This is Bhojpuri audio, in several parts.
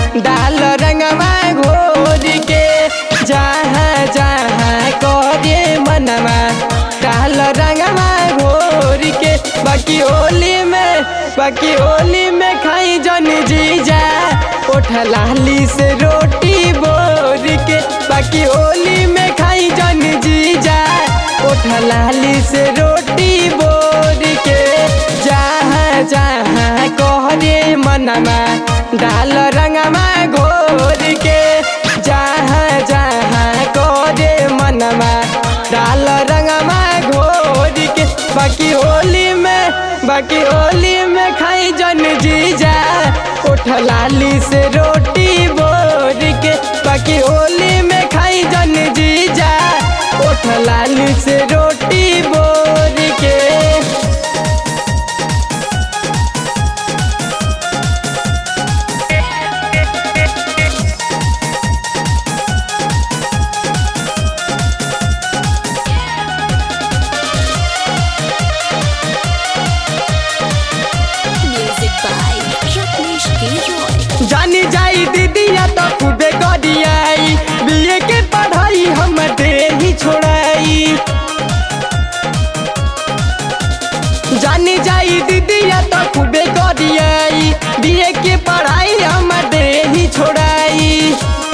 डाल रंगवा घोर के जहाँ जहाँ करे मनवा डाल रंगवा घोर के बाकी होली में बाकी होली में खाई जन जीजा ओठ लाली से रोटी बोर के बाकी होली में खाई जन जीजा ओठ लाली से रोटी बोर के जहाँ जहाँ कहरे मनवा डाल रंगवा घोर के जहाँ जहाँ कहरे मनवा डाल रंगवा घोर के बाकी होली में बाकी होली में खाई जन जीजा उठ लाली से रोटी बोर के बाकी होली में खाई जन जीजा उठ लाली से रोटी बोर के Music by Rajneesh Giroy. जानी जाई दीदिया तो खूबे गरियाई बीए के पढ़ाई हम दे ही छोड़ाई जानी जाई दीदिया तो खूबे गरियाई बीए के पढ़ाई हम दे ही छोड़ाई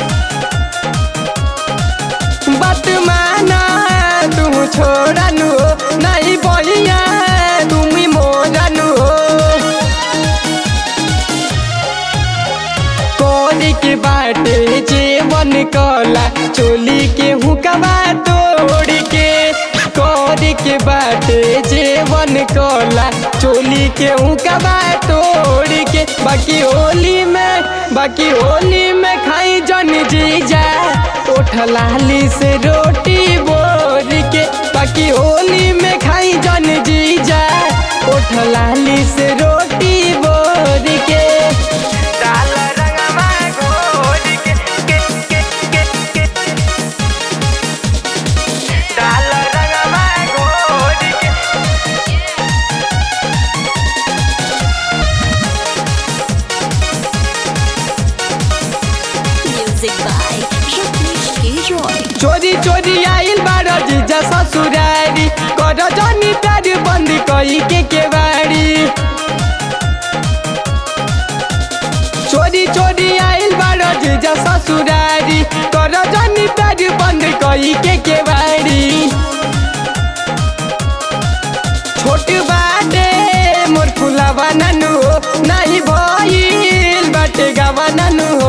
बात माना तू छोड़नु हो नहीं बोलिया तुम मोरनु हो कोरी के बाटे जीवन कला चोली के हुकवा तोड़ के कोरी के बाटे जीवन कला चोली के हुकवा तोड़ के बाकी होली में बाकी होली में खाई जन जीजा उठ लाली से रोटी बोर के बाकी होली में खाई जन जीजा उठ लाली से रोटी बोर के डाल रंगवा घोर के के के के के डाल रंगवा घोर के Music by Rajneesh Giroy. चोरी चोरी आइल बारो जीजा ससुरारी कर जनी तार बंद कई के केवाड़ी चोरी चोरी आइल बारो जीजा ससुरारी कर जनी तार बंद कई के केवाड़ी छोट बाटे मोर फुला बनानु हो नाही भइल बाटे गवानानु हो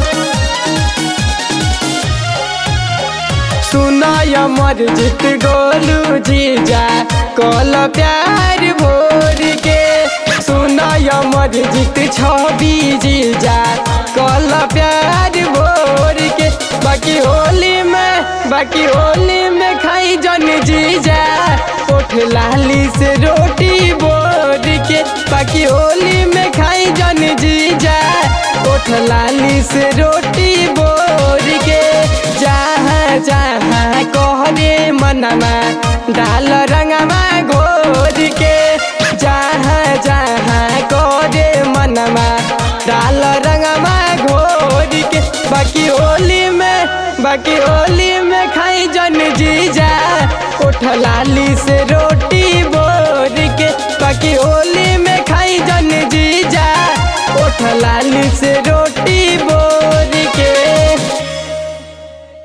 सुनाय मर जित गोलू जीजा कल प्यार भोर के सुनाय मर जित छवि जीजा कल प्यार भोर के बाकी होली में बाकी होली में खाई जन जीजा उठ लाली से रोटी बोर के बाकी होली में खाई जन जीजा उठ लाली से रोटी बोर के जहाँ जहाँ कहरे मनवा डाल रंगवा घोर के जहाँ जहाँ कहरे मनवा डाल रंगवा घोर के बाकी होली में बाकी होली में खाई जन जीजा उठ लाली से रोटी बोर के बाकी होली में